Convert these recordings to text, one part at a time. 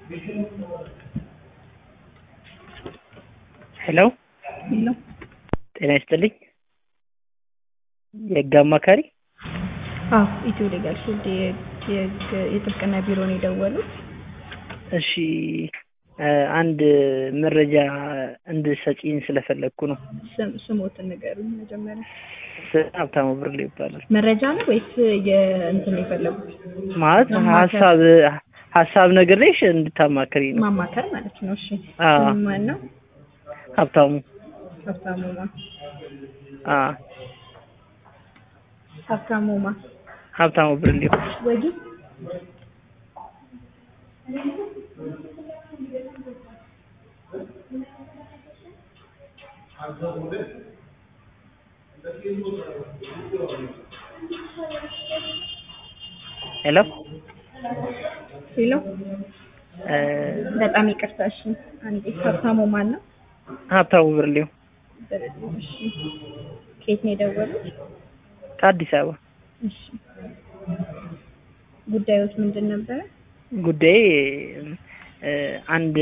ሄሎ ሄሎ ጤና ይስጥልኝ። የህግ አማካሪ አዎ ኢትዮ ሌጋል ሺልድ የጥብቅና ቢሮ ነው የደወሉት። እሺ እ አንድ መረጃ እንድሰጪኝ ስለፈለግኩ ነው። ስም ስሞትን ንገሩኝ መጀመሪያ። ስም ሀብታሙ ብርሌ ይባላል። መረጃ ነው ወይስ የእንትን ነው የፈለጉት? ማለት ማማከር። ሀሳብ ሀሳብ ነግሬሽ እንድታማክሪ ነው። ማማከር ማለት ነው። እሺ አዎ። ስም ማን ነው? ሀብታሙ ሀብታሙ ማ አ ሀብታሙ ማ ሀብታሙ ብርሌ ወዲ ሄሎ ሄሎ እ በጣም ይቅርታ። እሺ አንዴ ሀብታሙ ማን ነው? ሀብታሙ ብርሌው እሺ ከየት ነው የደወሉት? ከአዲስ አበባ እሺ ጉዳዮች ምንድን ነበረ? ጉዳይ እ አንድ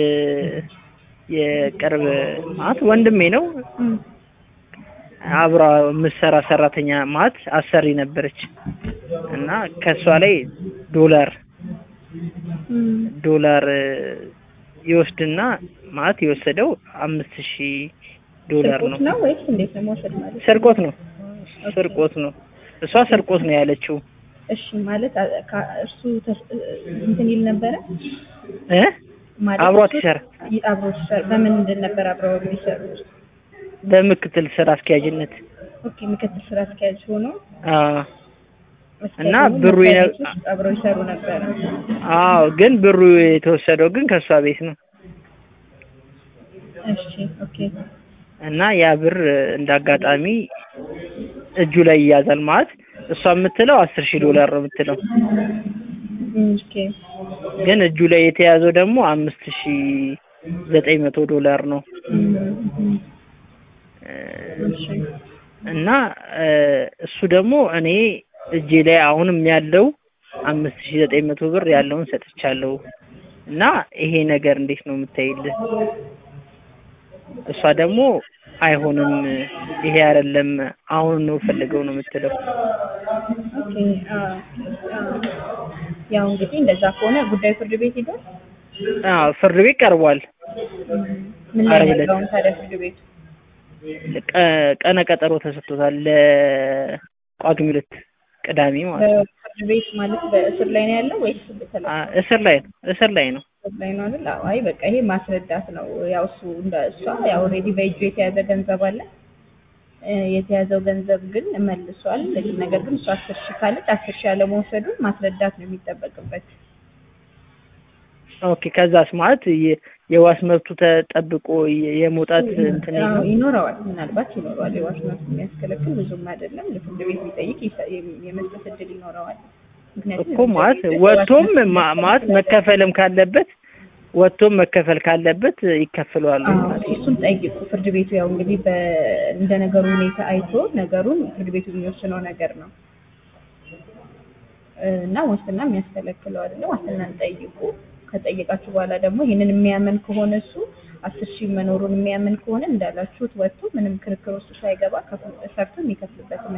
የቅርብ ማለት ወንድሜ ነው እም፣ አብራ የምትሰራ ሰራተኛ ማለት አሰሪ ነበረች እና ከእሷ ላይ ዶላር እም፣ ዶላር እ ይወስድና ማለት የወሰደው አምስት ሺህ ዶላር ስርቆት ነው። ነው ወይስ እንዴት ነው መውሰድ ማለት? ስርቆት ነው ስርቆት ነው። እሷ ስርቆት ነው ያለችው እሺ ማለት አ- ካ- እርሱ ተስ- እንትን ይል ነበረ እ ማለት አብሯት እሱ ይሰራ ይ- አብሮት ይሰራ በምን ምንድን ነበር አብረው የሚሰሩት? በምክትል ስራ አስኪያጅነት ኦኬ ምክትል ስራ አስኪያጅ ሆኖ አ አስኪያጅ እና ሆኖ ብሩ መስሪያ የነ- ቤት ውስጥ አብረው ይሰሩ ነበረ። አዎ ግን ብሩ የተወሰደው ግን ከእሷ ቤት ነው እሺ ኦኬ እና ያ ብር እንደ አጋጣሚ እጁ ላይ ይያዛል ማለት እሷ የምትለው አስር ሺህ ዶላር ነው የምትለው እም፣ ኦኬ ግን እጁ ላይ የተያዘው ደግሞ አምስት ሺህ ዘጠኝ መቶ ዶላር ነው እም፣ እም፣ እ እሺ እና እ እሱ ደግሞ እኔ እጄ ላይ አሁንም ያለው አምስት ሺህ ዘጠኝ መቶ ብር ያለውን ሰጥቻለሁ እና ይሄ ነገር እንዴት ነው የምታይልህ? እሷ ደግሞ አይሆንም ይሄ አይደለም አሁን ነው ፈልገው ነው የምትለው። ኦኬ አ አ ያው እንግዲህ እንደዛ ከሆነ ጉዳዩ ፍርድ ቤት ሄዷል። አዎ ፍርድ ቤት ቀርቧል። ምን ላይ ዓርብ ነው ዕለት። ያለውን ታዲያ ፍርድ ቤቱ? ቀ- ቀነ ቀጠሮ ተሰጥቶታል ለጳጉሜ ሁለት ቅዳሜ ማለት ነው። በፍርድ ቤት ማለት በእስር ላይ ነው ያለው ወይስ በተለይ አ- እስር ላይ ነው እስር ላይ ነው። እስር ላይ ነው አይደል? አዎ፣ አይ በቃ ይሄ ማስረዳት ነው። ያው እሱ እንደ እሷ ያው ኦልሬዲ በእጁ የተያዘ ገንዘብ አለ። እ የተያዘው ገንዘብ ግን መልሷል። ነገር ግን እሱ አስር ሺህ ካለች አስር ሺህ ያለመውሰዱን ማስረዳት ነው የሚጠበቅበት። ኦኬ ከዛስ ማለት የ- የዋስ መብቱ ተጠብቆ የ- የመውጣት እንትን አዎ፣ የለውም? ይኖረዋል፣ ምናልባት ይኖረዋል። የዋስ መብት የሚያስከለክል ብዙም አይደለም። ለፍርድ ቤት ቢጠይቅ ይሰ- የመስጠት እድል ይኖረዋል። ምክንያቱም እኮ ማለት የዋስ ወጥቶም መብት ማ- ማለት መከፈልም ካለበት ወጥቶም መከፈል ካለበት ይከፍለዋል አዎ፣ ማለት ነው። እሱን ጠይቁ። ፍርድ ቤቱ ያው እንግዲህ በ እንደ ነገሩ ሁኔታ አይቶ ነገሩን ፍርድ ቤቱ የሚወስነው ነገር ነው እና ዋስትና የሚያስከለክለው አይደለም። ዋስትናን ጠይቁ። ከጠየቃችሁ በኋላ ደግሞ ይህንን የሚያምን ከሆነ እሱ አስር ሺህ መኖሩን የሚያምን ከሆነ እንዳላችሁት ወጥቶ ምንም ክርክር ውስጥ ሳይገባ ከፍ- ሰርቶ የሚከፍልበት